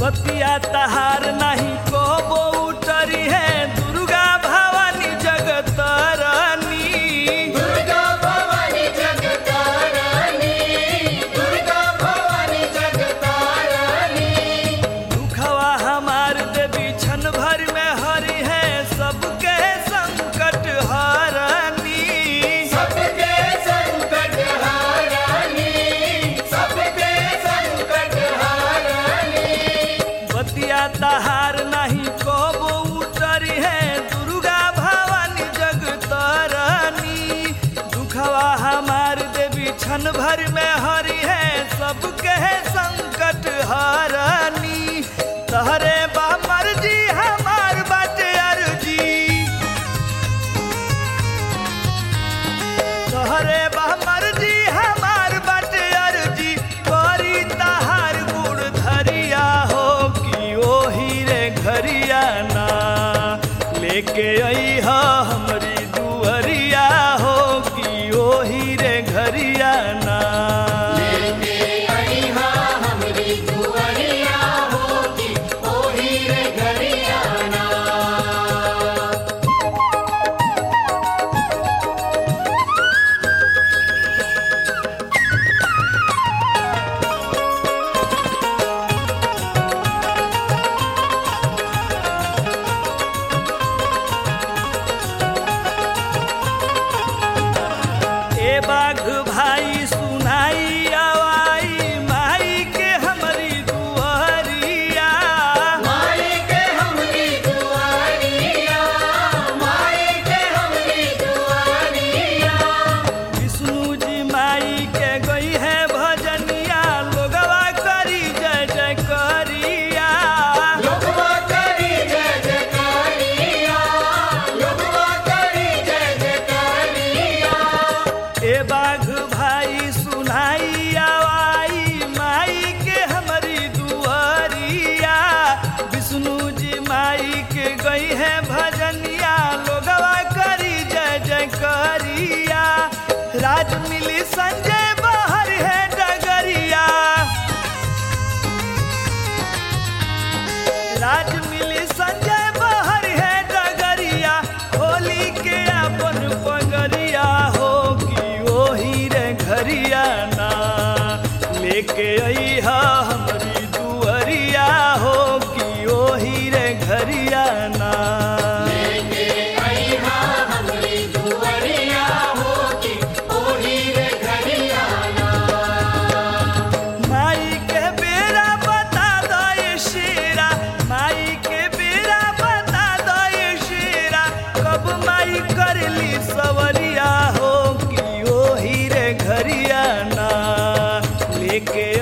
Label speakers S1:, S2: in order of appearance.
S1: बतिया तहार नहीं को उतरी है दुर्गा भवानी जगतरनी
S2: दुर्गा भवानी जगतारानी दुर्गा भवानी जगतारानी
S1: दुखवा हमार देवी क्षण भर में हरि है सबके संकट हरनी
S2: सबके संकट हारानी सबके संकट हारानी
S1: बतिया तहार नहीं को उतरी है दुर्गा भवानी जगतरनी दुखवा हमार देवी क्षण भर में हरि है सबके संकट हरनी तहरे बा मर्जी हमार बाटे अर्जी तोहरे बा मर्जी हमार बाटे अर्जी करी तहार गुड़ धरिया हो कि ओही रे घरिया ना लेके आई हा हमरी दुअरिया हो कि ओही रे घरिया ना
S2: लेके आई हा हमरी दुआरिया होगी ओही रे घरियाना
S1: ए बाघ भाई सुनाई आवाई माई के हमरी दुअरिया
S2: माई के हमरी दुआरिया माई के हमरी दुआरिया
S1: विष्णु जी माई के गई है भजनिया लोगवा करी जय जय करिया
S2: लोगवा करी जय जयकारिया लोगवा करी जय जयकारिया
S1: ए बाघ भाई सुनाई आवाई माई के हमारी दुआरिया विष्णु जी माई के गई है भजनिया लोगवा करी जय जय करिया राज मिली संजय बाहर है डगरिया राज मिली संजय बाहर है डगरिया होली के अपन पगरिया हो कि ओही रे घरिया ना लेके आई हा हमरी दुअरिया हो कि ओही रे घरिया ना
S2: लेके आई हा हमरी दुआरिया होगी ओही रे घरियाना
S1: माई के बेरा बता दो ये शेरा माई के बेरा बता दो ये शेरा कब माई करली सवरिया हो कि ओही रे घरिया ना लेके